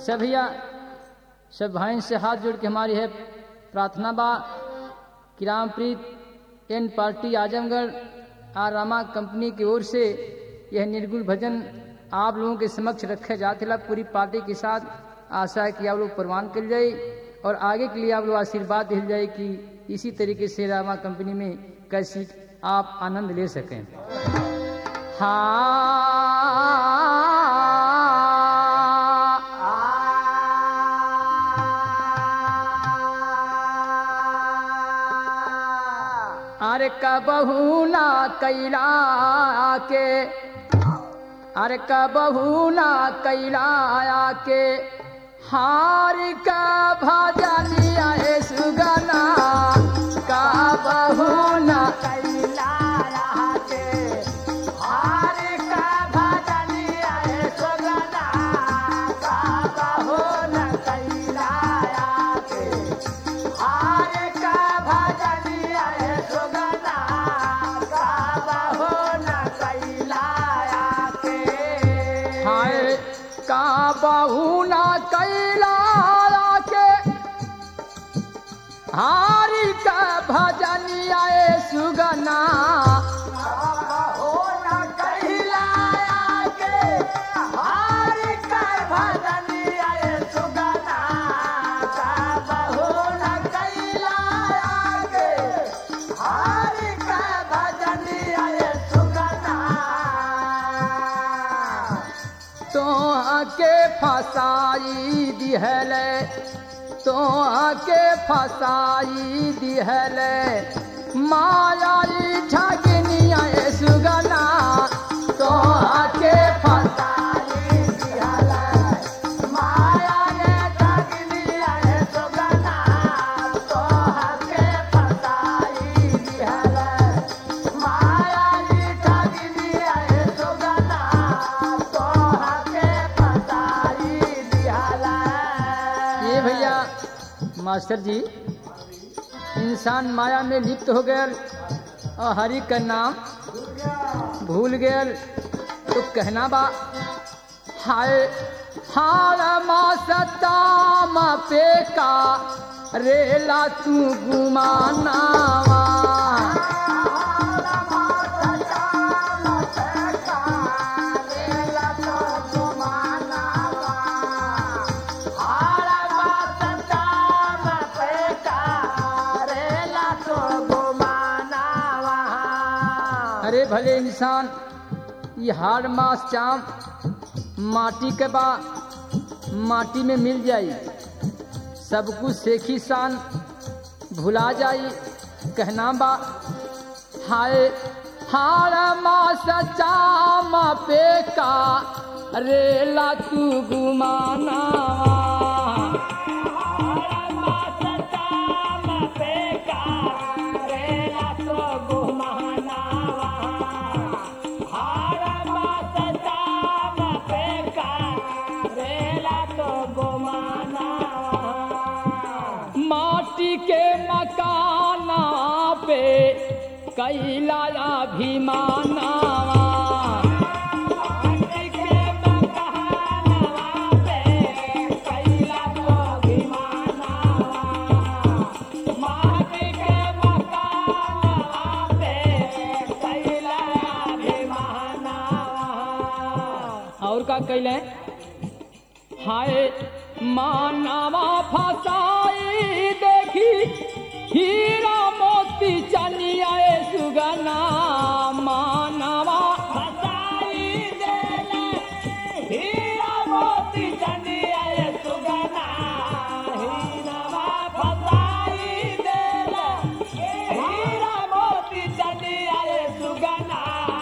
सभिया सब भाई से हाथ जोड़ के हमारी है प्रार्थना बा कि Rampreet and party Azamgarh R Rama company की ओर से यह निर्गुण भजन आप लोगों के समक्ष रखे जाते ला पूरी पार्टी के साथ आशा है कि आप लोग प्रवान कर जाए और आगे के लिए आप लोग आशीर्वाद दिल जाए कि इसी तरीके से रामा कंपनी में कैसी आप आनंद ले सकें हाँ अरे कबहू ना कैला के अरे कबहू ना कैला के हार का भजनिया हे सुगना कबहू ना हाय का बहू ना कैला के हारी का भजनिया हे सुगना तो के फसाई दिहले तो के फसाई दिहले मायाई ठगनिया हे सुगना तो के फसाई दिहले माया ने ठगनिया हे सुगना तो के फसाई दिहले मायाई ठगनिया हे सुगना तो के फसाई दिहले ये भैया मास्टर जी इंसान माया में लिप्त हो गया और हरि का नाम भूल गया तो कहना बा हाय हार मा सताम पे का रेला तू गुमानावा अरे भले इंसान ये हार मास चाम माटी के बा माटी में मिल जाई सब कुछ सेखी शान भुला जाई कहना बा हाय हार मास चाम पे का रेला तू गुमाना माटी के मकाना पे कैला अभिमाना और का कैले हाय मानवा फसाई देखी हीरा मोती चनिया ए सुगना मानवा फसाई देले हीरा मोती चनिया ए सुगना हीरावा फसाई देले हीरा मोती चनिया ए सुगना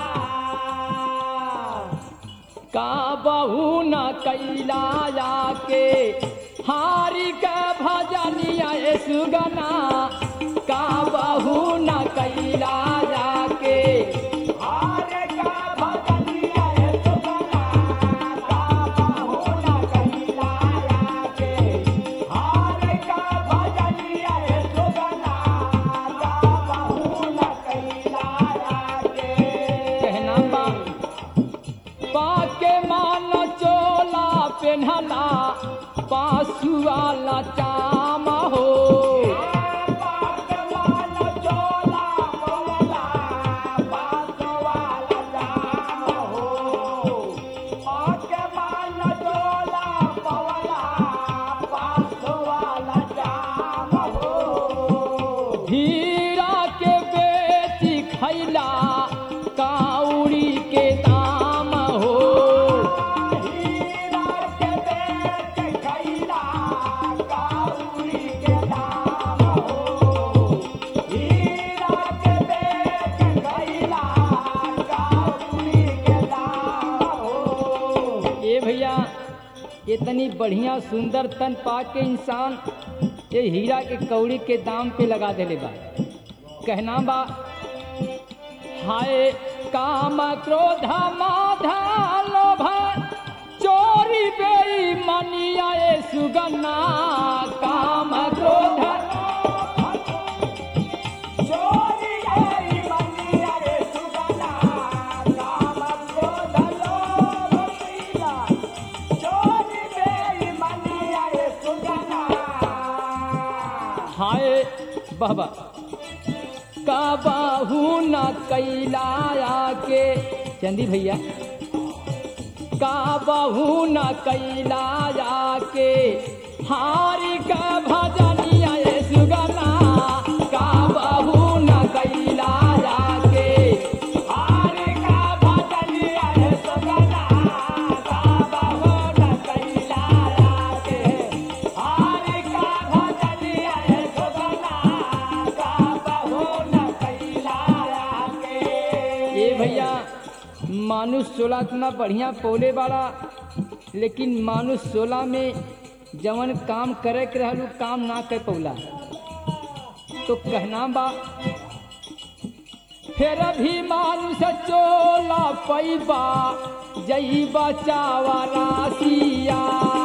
का बहू न कैलाया के हारी के भजनिया ए सुगना का बहू न कैलाया के कहना बा पाके मान चोला पेन्हला पासुआला चाम हो हीरा के बेची खैला काउरी के दाम हो ए भैया इतनी बढ़िया सुंदर तन पा के इंसान ये हीरा के कौड़ी के दाम पे लगा देले बा कहना बा हाय काम क्रोध माधा लोभ चोरी बेईमानिया ए सुगन्ना काम क्रोध हाय बाबा का बाहू न कैलाया के चंदी भैया का बाहू न कैलाया के हारी का भजनिया ये सुगना का बाहू न कैलाया के हारी का भजनिया ये सुगना का बाहू न कैलाया के हारी का भजनिया ये सुगना का बाहू न कैलाया के ए भैया मानुष सोलह इतना बढ़िया पौले वाला लेकिन मानुष सोलह में जवन काम करे के रहलू काम ना कर पौला तो कहना बा फिर भी मानुष चोला पैबा जई बचावा राशिया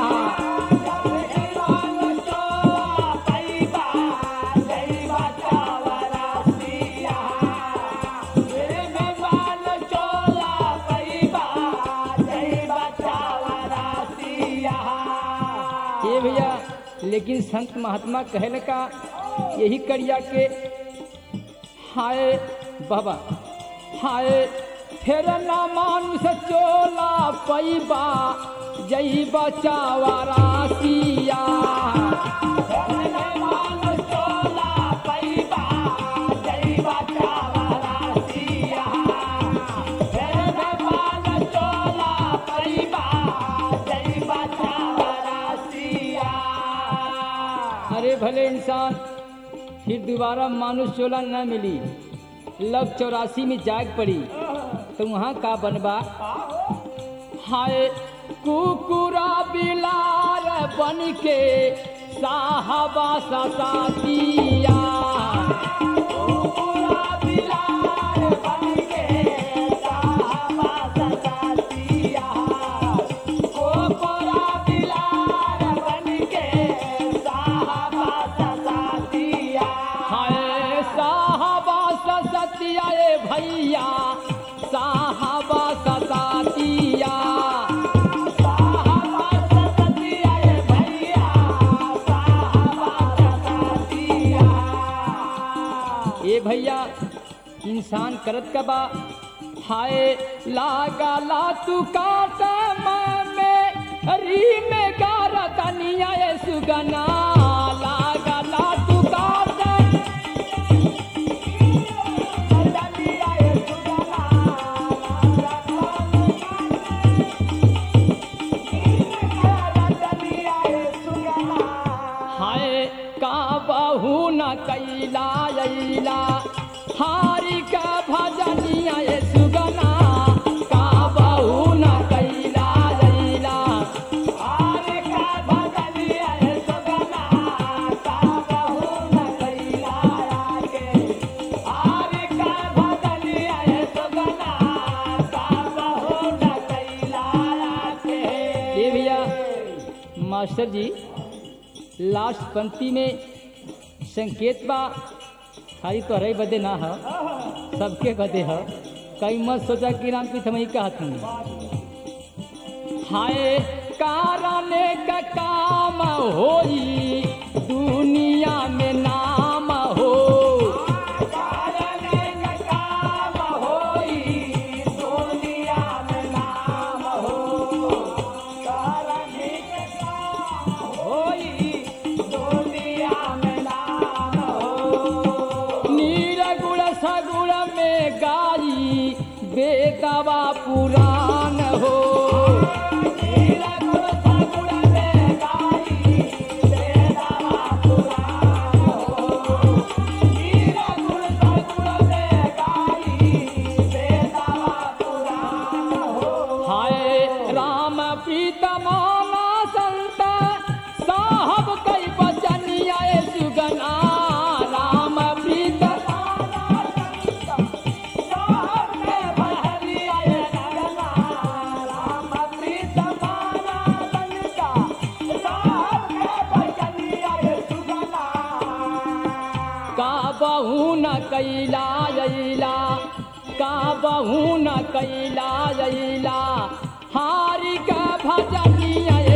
ये भैया लेकिन संत महात्मा कहल का यही करिया के हाय बाबा हाय फिर ना मानुष चोला पैबा जई बचावा राशिया अरे भले इंसान फिर दोबारा मानुष चोला न मिली लग चौरासी में जाग पड़ी तो वहाँ का बनबा हाय कुकुरा बिलार बन के साहबा ससातिया हाय साहबा ससतिया ए भैया साहबा ससातिया ए भैया इंसान करत का बा हाय लागा ला तू काट में री में गारा तनिया ए सुगना लागा ला तू काट हाय का बहू न कैला अइला हारी का भजनिया ये सुगना का बहू न कैला अइला हारी का भजनिया ये सुगना का बहू न कैला आके हारी का भजनिया ये सुगना का बहू न कैला आके ये भैया मास्टर जी लास्ट पंक्ति में संकेत बा खाली तो रही बदे ना हो सबके बदे हो कई मत सोचा कि राम की थमई कहत हूँ हाय कारण का काम होई दुनिया में नाम हो नील गुण सगुण में गाई बेदवा पुराण हो हाय राम प्रीतमाना संत साहब कई बचनिया सुगना राम प्रीतमाना का बहू न कैला अइला का बहू न कैला अइला हारी का भजनिया